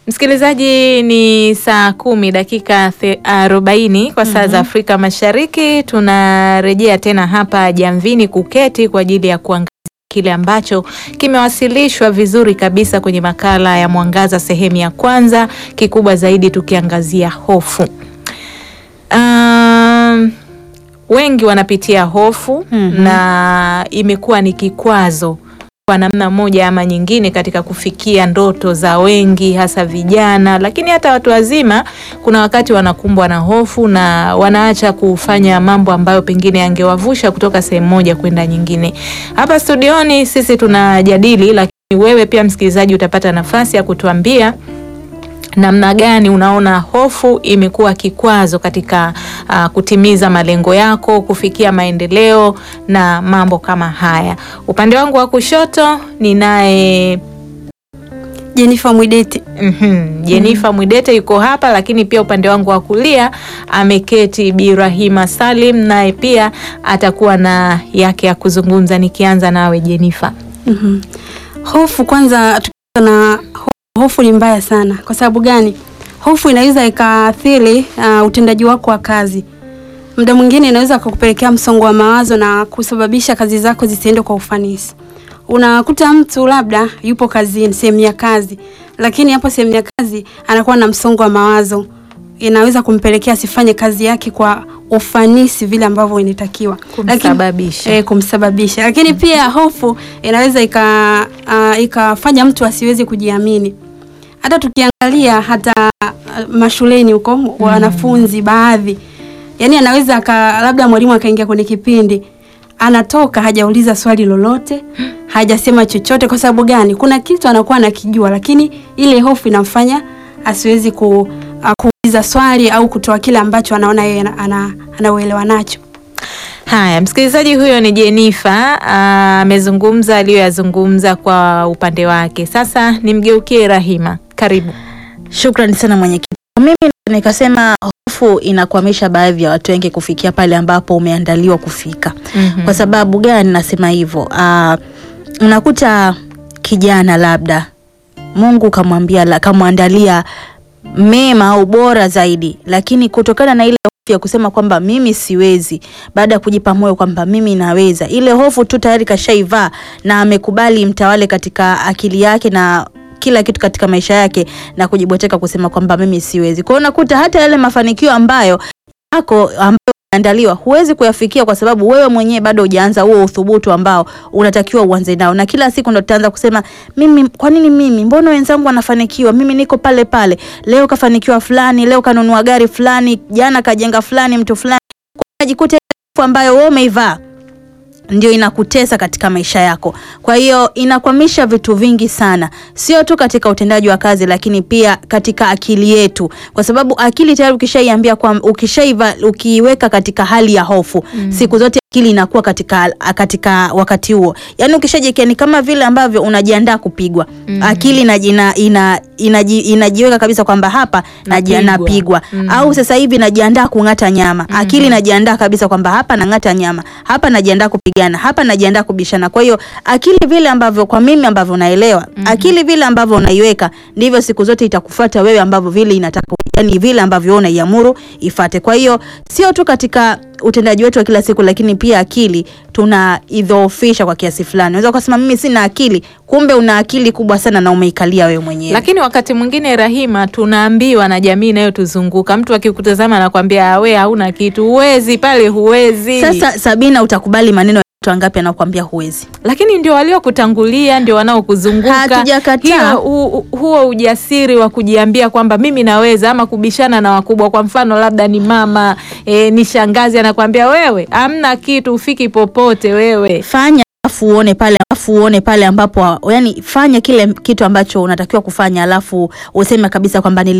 Msikilizaji, ni saa kumi dakika the- arobaini kwa saa za Afrika Mashariki. Tunarejea tena hapa Jamvini kuketi kwa ajili ya kuangazia kile ambacho kimewasilishwa vizuri kabisa kwenye makala ya Mwangaza sehemu ya kwanza, kikubwa zaidi tukiangazia hofu. Um, wengi wanapitia hofu Mhm. na imekuwa ni kikwazo kwa namna moja ama nyingine katika kufikia ndoto za wengi, hasa vijana, lakini hata watu wazima. Kuna wakati wanakumbwa na hofu na wanaacha kufanya mambo ambayo pengine yangewavusha kutoka sehemu moja kwenda nyingine. Hapa studioni sisi tunajadili, lakini wewe pia msikilizaji utapata nafasi ya kutuambia namna gani unaona hofu imekuwa kikwazo katika uh, kutimiza malengo yako, kufikia maendeleo na mambo kama haya. Upande wangu wa kushoto ninaye Jenifa Mwideti. mhm, Jenifa Mwidete yuko hapa, lakini pia upande wangu wa kulia ameketi Bi Rahima Salim, naye pia atakuwa na yake ya kuzungumza. Nikianza nawe Jenifa. Mhm. Hofu kwanza, tukianza na ho- hofu ni mbaya sana. Kwa sababu gani? Hofu inaweza ikaathiri uh, utendaji wako wa kazi. Muda mwingine inaweza kukupelekea msongo wa mawazo na kusababisha kazi zako zisiende kwa ufanisi. Unakuta mtu labda yupo kazini, sehemu ya kazi, lakini hapo sehemu ya kazi anakuwa na msongo wa mawazo, inaweza kumpelekea asifanye kazi yake kwa ufanisi vile ambavyo inatakiwa, Lakini- Kumsababisha. eh, kumsababisha. Lakini pia hofu inaweza ika ah, ikafanya mtu asiweze kujiamini. Hata tukiangalia hata ah, mashuleni huko wanafunzi baadhi, yani anaweza aka, labda mwalimu akaingia kwenye kipindi anatoka hajauliza swali lolote, hajasema chochote. Kwa sababu gani? Kuna kitu anakuwa anakijua, lakini ile hofu inamfanya asiwezi ku, ah, kuuliza swali au kutoa kile ambacho anaona yeye ana- ana- anauelewa nacho. Haya, msikilizaji, huyo ni Jenifa ah, amezungumza aliyoyazungumza kwa upande wake. Sasa nimgeukie Rahima, karibu. Shukrani sana mwenyekiti. Mimi nikasema hofu inakwamisha baadhi ya watu wengi kufikia pale ambapo umeandaliwa kufika. Mhm. Kwa sababu gani nasema hivyo? Ah, unakuta kijana labda Mungu kamwambia la- kamwandalia mema au bora zaidi, lakini kutokana na ile hofu ya kusema kwamba mimi siwezi, baada ya kujipa moyo kwamba mimi naweza, ile hofu tu tayari kashaivaa na amekubali mtawale katika akili yake na kila kitu katika maisha yake na kujibweteka kusema kwamba mimi siwezi. Kwa hiyo unakuta hata yale mafanikio ambayo yako ambayo andaliwa huwezi kuyafikia kwa sababu wewe mwenyewe bado hujaanza huo uthubutu ambao unatakiwa uanze nao, na kila siku ndo tutaanza kusema mimi, kwa nini mimi? Mbona wenzangu wanafanikiwa, mimi niko pale pale. Leo kafanikiwa fulani, leo kanunua gari fulani, jana kajenga fulani, mtu fulani. Kwa hiyo unajikuta ile hofu ambayo wewe umeivaa ndio inakutesa katika maisha yako. Kwa hiyo inakwamisha vitu vingi sana, sio tu katika utendaji wa kazi, lakini pia katika akili yetu, kwa sababu akili tayari ukishaiambia kwa ukishaiva ukiiweka katika hali ya hofu siku zote akili inakuwa katika katika wakati huo, yaani ukishajikia ni kama vile ambavyo unajiandaa kupigwa akili inaji- ina, ina, inaji, inajiweka kabisa kwamba hapa naji- Napigwa. napigwa au sasa hivi najiandaa kung'ata nyama akili najiandaa kabisa kwamba hapa nang'ata nyama hapa najiandaa kupigana hapa najiandaa kubishana kwa hiyo akili vile ambavyo kwa mimi ambavyo naelewa akili vile ambavyo unaiweka ndivyo siku zote itakufuata wewe ambavyo vile inataka yani vile ambavyo wewe unaiamuru ifate kwa hiyo sio tu katika utendaji wetu wa kila siku lakini pia akili tunaidhoofisha kwa kiasi fulani unaweza ukasema mimi sina akili kumbe una akili kubwa sana na umeikalia wewe mwenyewe Lakini wakati mwingine Rahima, tunaambiwa na jamii inayotuzunguka, mtu akikutazama anakwambia we hauna kitu, huwezi pale, huwezi. Sasa Sabina, utakubali maneno ya watu wangapi anakuambia huwezi? lakini ndio waliokutangulia ndio wanaokuzunguka. Hatujakataa. Hiyo hu- huo ujasiri wa kujiambia kwamba mimi naweza, ama kubishana na wakubwa. Kwa mfano labda ni mama e, ni shangazi anakwambia wewe hamna kitu, ufiki popote wewe. Fanya alafu uone pale, alafu uone pale ambapo, yani fanya kile kitu ambacho unatakiwa kufanya, alafu useme kabisa kwamba nili